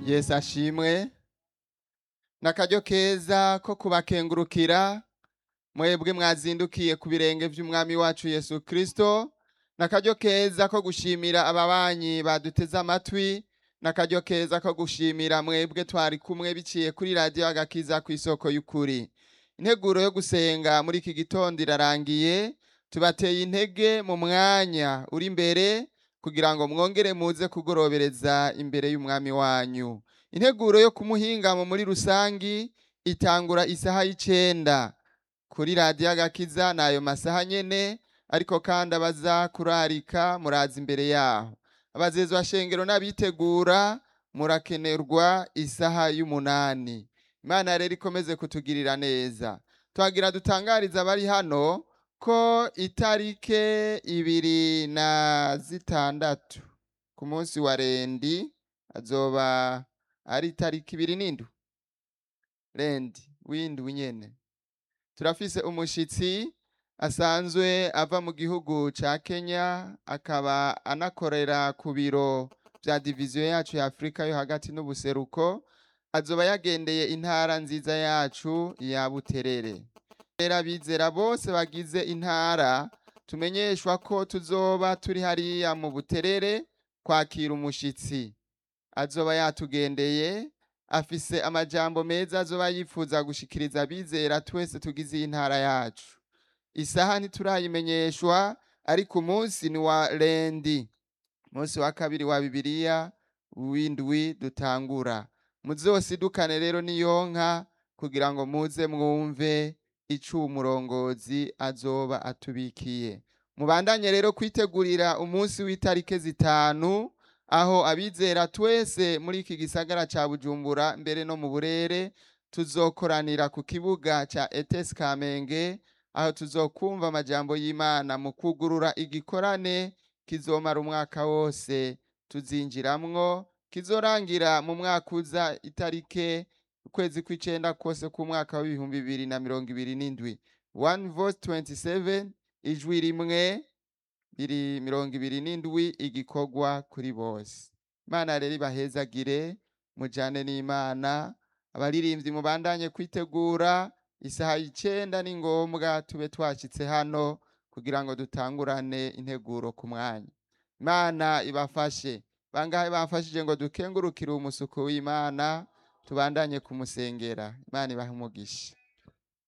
yesu ashimwe n'akaryo keza ko kubakengurukira mwebwe mwazindukiye ku birenge vy'umwami wacu yesu kristo n'akaryo keza ko gushimira ababanyi baduteze amatwi n'akaryo keza ko gushimira mwebwe twari kumwe biciye kuri radiyo agakiza ku isoko y'ukuri integuro yo gusenga muri iki gitondo irarangiye tubateye intege mu mwanya uri imbere kugira ngo mwongere muze kugorobereza imbere y'umwami wanyu integuro yo kumuhingamo muri rusangi itangura isaha y'icenda kuri radiyo agakiza n'ayo masaha nyene ariko kandi abaza kurarika muraza imbere yaho abazezwa shengero n'abitegura murakenerwa isaha y'umunani imana rero ikomeze kutugirira neza twagira dutangariza abari hano ko itarike ibiri na zitandatu ku munsi wa rendi azoba ari itariki ibiri n'indwi rendi w'indwi nyene turafise umushitsi asanzwe ava mu gihugu ca Kenya akaba anakorera ku biro vya diviziyo yacu ya Afrika yo hagati n'ubuseruko azoba yagendeye intara nziza yacu ya Buterere rero abizera bose bagize intara tumenyeshwa ko tuzoba turi hariya mu Buterere kwakira umushitsi azoba yatugendeye afise amajambo meza azoba yifuza gushikiriza abizera twese tugize iyi ntara yacu isaha ntiturayimenyeshwa ariko umunsi ni wa rendi umunsi wa kabiri wa bibiliya w'indwi dutangura muzosidukane rero niyonka kugira ngo muze mwumve ico umurongozi azoba atubikiye mubandanye rero kwitegurira umunsi w'itarike zitanu aho abizera twese muri iki gisagara ca bujumbura mbere no mu burere tuzokoranira ku kibuga ca etesi kamenge aho tuzokumva amajambo y'imana mu kugurura igikorane kizomara umwaka wose tuzinjiramwo kizorangira mu mwaka uza itarike ukwezi kw'icenda kose k'umwaka w'ibihumbi bibiri na mirongo ibiri n'indwi one voice 27 ijwi rimwe biri mirongo ibiri n'indwi igikorwa kuri bose imana rero ibahezagire mujane n'imana abaririmbyi mubandanye kwitegura isaha y'icenda ni ngombwa tube twashitse hano kugira ngo dutangurane integuro ku mwanya imana ibafashe bangahe bafashije ngo dukengurukire umusuku w'imana tubandanye kumusengera imana ibahe umugisha